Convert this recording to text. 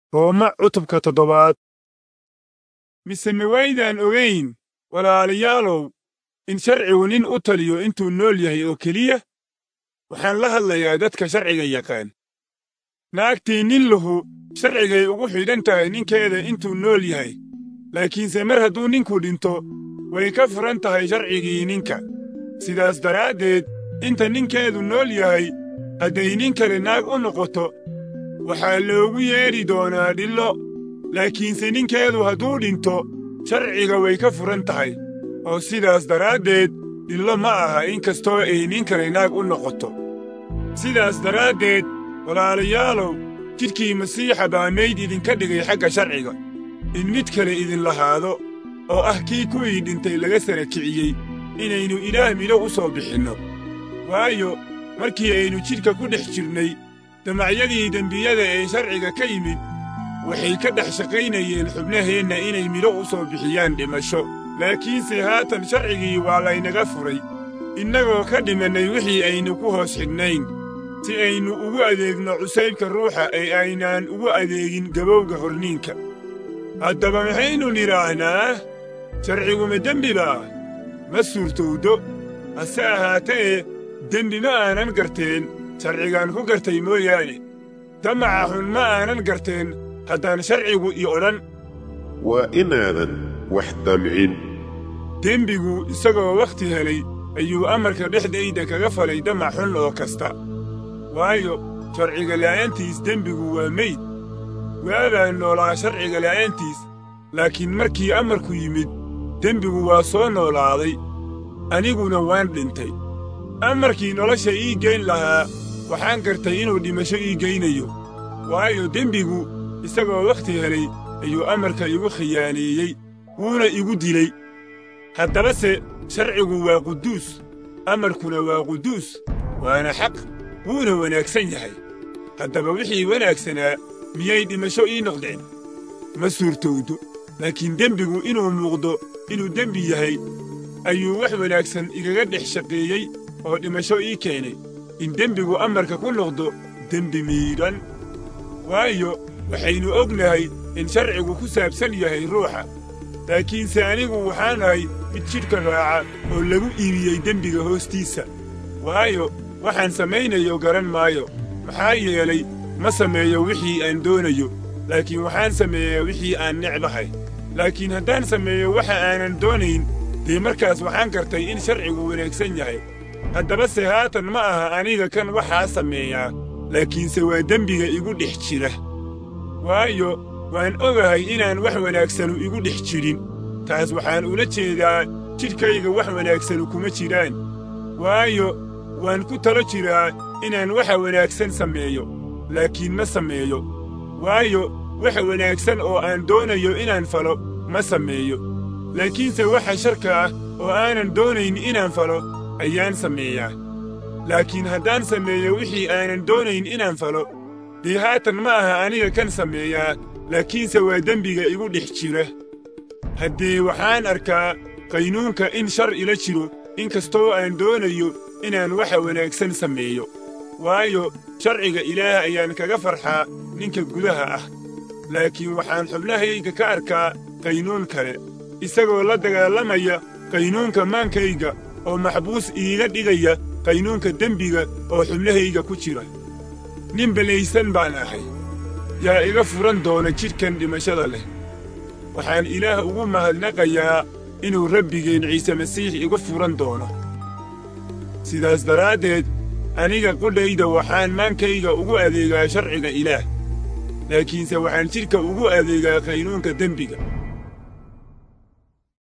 Rooma cutubka toddobaad mise miwaydaan ogayn walaalayaalow in sharcigu nin u taliyo intuu nool yahay oo keliya waxaan la hadlayaa dadka sharciga yaqaan naagtii nin lahu sharcigay ugu xidhan tahay ninkeeda intuu nool yahay laakiinse mar hadduu ninku dhinto way ka furan tahay sharcigii ninka sidaas daraaddeed inta ninkeedu nool yahay hadday nin kale naag u noqoto waxaa loogu yeedhi doonaa dhillo laakiinse ninkeedu hadduu dhinto sharciga way ka furan tahay oo sidaas daraaddeed dhillo ma aha in kastoo ay nin kale naag u noqoto sidaas daraaddeed walaalayaalow jidhkii masiixa baa mayd idinka dhigay xagga sharciga in mid kale idin lahaado oo ah kii kuwii dhintay laga sara kiciyey inaynu ilaah midho u soo bixinno waayo markii aynu jidhka ku dhex jirnay damacyadii dembiyada ee sharciga ka yimid waxay ka dhex shaqaynayeen xubnaheenna inay midho u soo bixiyaan dhimasho laakiinse haatan sharcigii waa laynaga furay innagoo ka dhimannay wixii aynu ku hoos xidhnayn si aynu ugu adeegno cusaybka ruuxa ee aynaan ugu adeegin gabowga horniinka haddaba maxaynu nidhaahnaa sharciguma dembi baa ma suurtowdo hase ahaatee dembi ma aanan garteen sharcigaan ku gartay mooyaane damaca xun ma aanan garteen haddaan sharcigu i odhan waa inaadan wax damcin dembigu isagoo wakhti helay ayuu amarka dhexdayda kaga falay damac xun oo kasta waayo sharciga la'aantiis dembigu waa meyd waabaan noolaa sharciga la'aantiis laakiin markii amarku yimid dembigu waa soo noolaaday aniguna waan dhintay amarkii nolosha ii geyn lahaa waxaan gartay inuu dhimasho ii geynayo waayo dembigu isagoo wakhti helay ayuu amarka igu khiyaaneeyey wuuna igu dilay haddabase sharcigu waa quduus amarkuna waa quduus waana xaq wuuna wanaagsan yahay haddaba wixii wanaagsanaa miyay dhimasho ii noqdeen ma suurtowdo laakiin dembigu inuu muuqdo inuu dembi yahay ayuu wax wanaagsan igaga dhex shaqeeyey oo dhimasho ii keenay in dembigu amarka ku noqdo dembi miidhan waayo waxaynu ognahay in sharcigu ku saabsan yahay ruuxa laakiinse anigu waxaan ahay mid jidhka raaca oo lagu iibiyey dembiga hoostiisa waayo waxaan samaynayo garan maayo maxaa yeelay ma sameeyo wixii aan doonayo laakiin waxaan sameeyaa wixii aan necbahay laakiin haddaan sameeyo waxa aanan doonayn dee markaas waxaan gartay in sharcigu wanaagsan yahay haddabase haatan ma aha aniga kan waxaa sameeyaa laakiinse waa dembiga igu dhex jira waayo waan ogahay inaan wax wanaagsanu igu dhex jirin taas waxaan ula jeedaa jidhkayga wax wanaagsanu kuma jiraan waayo waan ku talo jiraa inaan waxa wanaagsan sameeyo laakiin ma sameeyo waayo waxa wanaagsan oo aan doonayo inaan falo ma sameeyo laakiinse waxa sharka ah oo aanan doonayn inaan falo ayaan sameeyaa laakiin haddaan sameeyo wixii aanan doonayn inaan falo dee haatan ma aha aniga kan sameeyaa laakiinse waa dembiga igu dhex jira haddee waxaan arkaa qaynuunka in shar ila jiro in kastoo aan doonayo inaan waxa wanaagsan sameeyo waayo sharciga ilaah ayaan kaga farxaa ninka gudaha ah laakiin waxaan xubnahayga ka arkaa qaynuun kale isagoo la dagaalamaya qaynuunka maankayga oo maxbuus iiga dhigaya qaynuunka dembiga oo xubnahayga ku jira nin belaysan baan ahay yaa iga furan doona jidhkan dhimashada leh waxaan ilaah ugu mahadnaqayaa inuu rabbigeen ciise masiix igu furan doono sidaas daraaddeed aniga qudhayda waxaan maankayga ugu adeegaa sharciga ilaah laakiinse waxaan jidhka ugu adeegaa qaynuunka dembiga